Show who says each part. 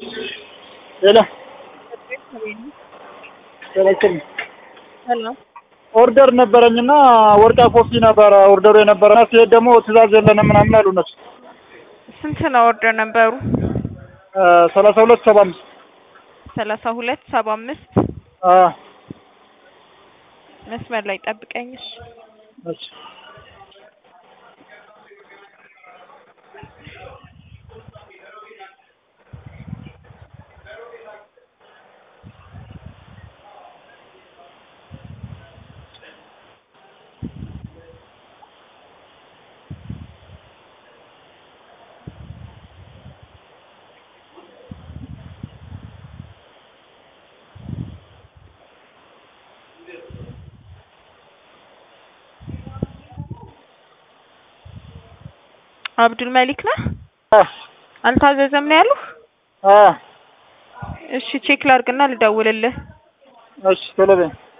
Speaker 1: ሄሎ ጤና
Speaker 2: ሰላም
Speaker 1: ኦርደር ነበረኝና ወርቃ ኮፊ ነበረ ኦርደሩ የነበረና ሲሄድ ደግሞ ትእዛዝ የለንም ምናምን አሉ እነሱ።
Speaker 2: ስንት ነው ኦርደር ነበሩ?
Speaker 1: ሰላሳ ሁለት ሰባ አምስት
Speaker 2: ሰላሳ ሁለት ሰባ አምስት መስመር ላይ ጠብቀኝሽ።
Speaker 1: እሺ
Speaker 2: አብዱል መሊክ ነህ? አልታዘዘም ነው ያሉህ? እሺ ቼክ ላድርግና ልደውልልህ።
Speaker 1: እሺ ቶሎ በይ